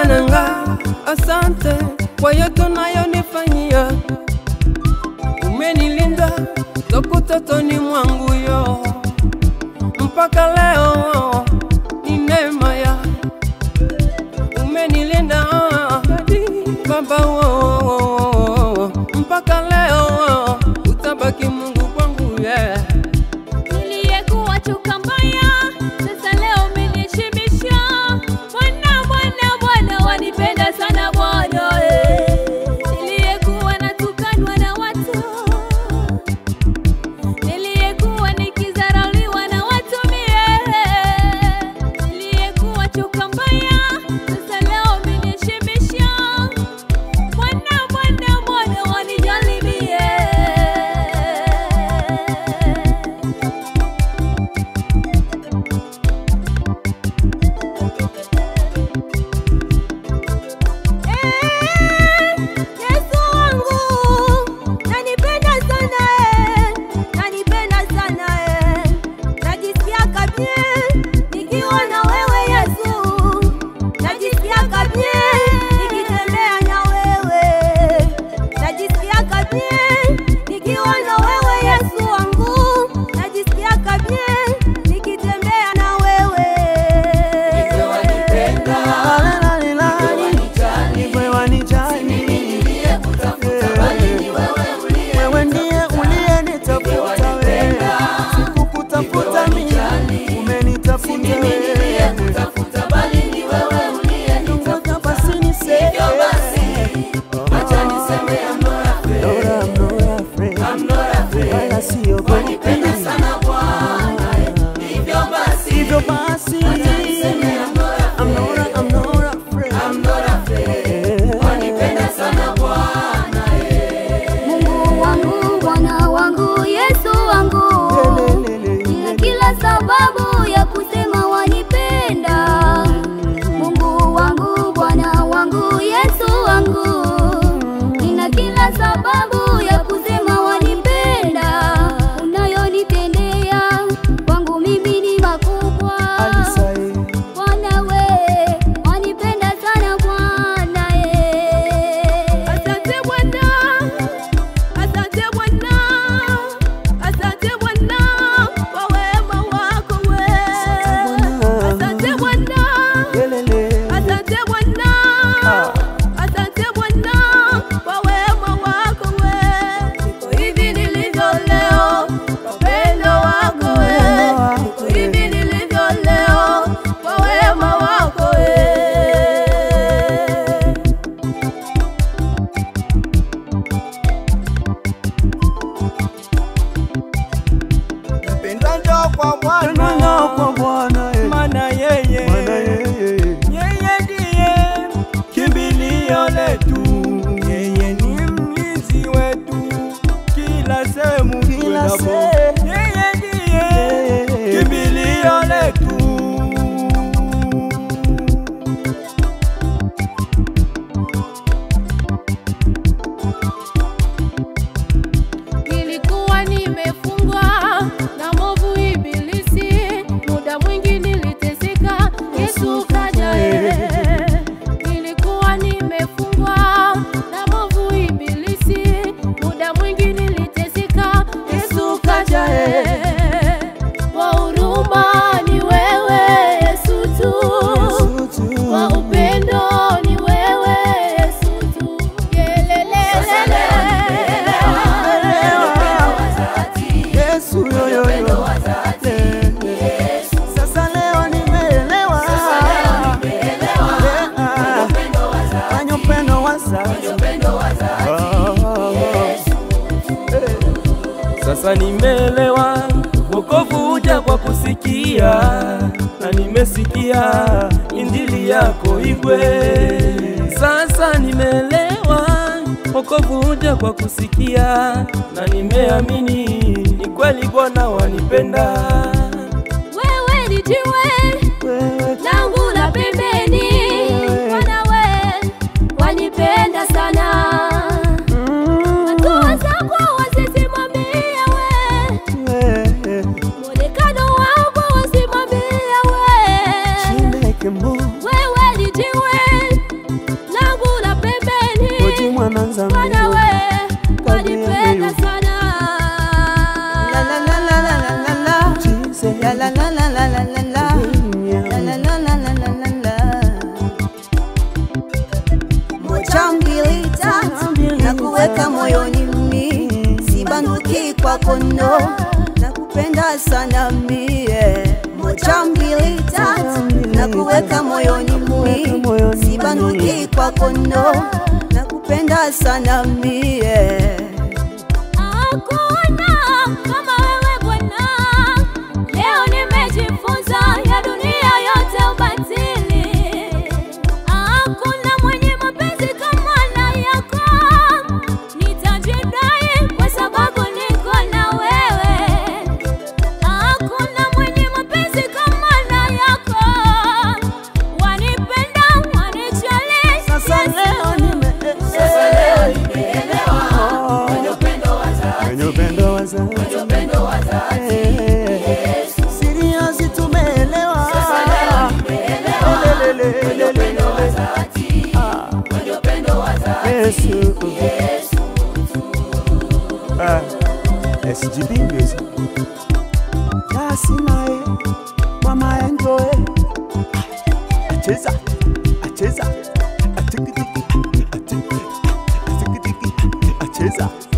Bwana nga, asante kwa yote unayonifanyia. Umenilinda toka utotoni mwangu yo mpaka leo, ni neema ya umenilinda Baba wo, mpaka leo utabaki Mungu kwangu yeah. Niliyekuwa chuka mbaya, sasa leo umeniheshimisha. Bwana, Bwana, Bwana wanipenda sana Bwana. eh. Niliyekuwa natukanwa na watu, niliyekuwa nikidharauliwa na watu mie, niliyekuwa chuka mbaya, sasa leo umeniheshimisha. Bwana, Bwana, Bwana wanijali mie. Yesu wangu nanipenda sana eh, nanipenda sana eh, najisikia kabie nikiwa na wewe Yesu, najisikia kabie nikitembea na wewe, najisikia kabie nikiwa na wewe Yesu wangu, najisikia kabie nikitembea na wewe. Wewe wanijali, wewe ndiye uliyenitafuta wewe, sikukutafuta mimi, umenitafuta wewe. Ngoja basi niseme, Lord, I'm not afraid, wala siogopi. Hivyo basi, I'm not, I'm not afraid. Mungu wangu, Bwana wangu, Yesu wangu, nina kila sababu ya kusema wanipenda. Mungu wangu, Bwana wangu, Yesu wangu, nina kila sababu ya kusema wanipenda. Unayonitendea kwangu mimi ni makubwa. Alisaye. Bwana we, wanipenda sana Bwana eh. Asante Bwana, asante Bwana, asante Bwana kwa wema wako we. Asante Bwana, Kelele. asante Bwana, asante Bwana kwa wema wako we. Niko hivi nilivyo leo kwa upendo wako we. Niko hivi nilivyo leo kwa wema wako we. Napenda njoo kwa Bwana, kwa Bwana, eh. Maana yeye Bwana yeye. yeye ndiye kimbilio letu, yeye ni mlinzi wetu kila sehemu Kila tunapo. sehemu. Yeye ndiye Yeye. kimbilio letu. Nilikuwa nimefungwa na movu ibilisi, muda mwingi niliteseka, Yesu kaja eh. Nilikuwa nimefungwa na movu ibilisi, muda mwingi niliteseka, Yesu kaja eh. Wa huruma ni wewe Yesu tu, Yesu tu. wa upendo ni wewe Yesu tu. Yelelelele. Yesu yo yo yo. Eh, Sasa leo nimeelewa. Eh, ah. Fanya upendo wa sasa. Oh. Sasa nimeelewa wokovu huja kwa kusikia, na nimesikia injili yako Igwe. Sasa nimeelewa wokovu huja kwa kusikia, na nimeamini ni kweli Bwana wanipenda. Wewe ni jiwe Wewe langu la pembeni, Bwana we wanipenda sana. Hatua zako wasisimamie we, wewe. mwonekano wako wasimamie we. Chineke Mungu. Wewe ni jiwe nakuweka moyoni mi sibanduki kwa kondo nakupenda sana mie moja mbili tatu nakuweka moyoni mi sibanduki kwa kondo nakupenda sana mie Hakuna kama wewe Bwana, leo nimejifunza ya dunia yote ubatili. Hakuna mwenye mapenzi kama na yako, nitajidai kwa sababu niko na wewe. Hakuna mwenye mapenzi kama na yako, wanipenda, wanijali. Sasa leo nime Sasa leo nimeelewa Oh, kwenye upendo wa dhati, kwenye upendo wa dhati. kwenye upendo wa dhati. Eh, Siriasi tumeelewa. Sasa leo nimeelewa Lelelele, kwenye upendo wa dhati, Ah, kwenye upendo wa dhati. Yesu. Yesu Ah, SGB Music. Basi naye mama enjoy. Acheza, acheza, atikitiki, atikitiki, atikitiki, acheza.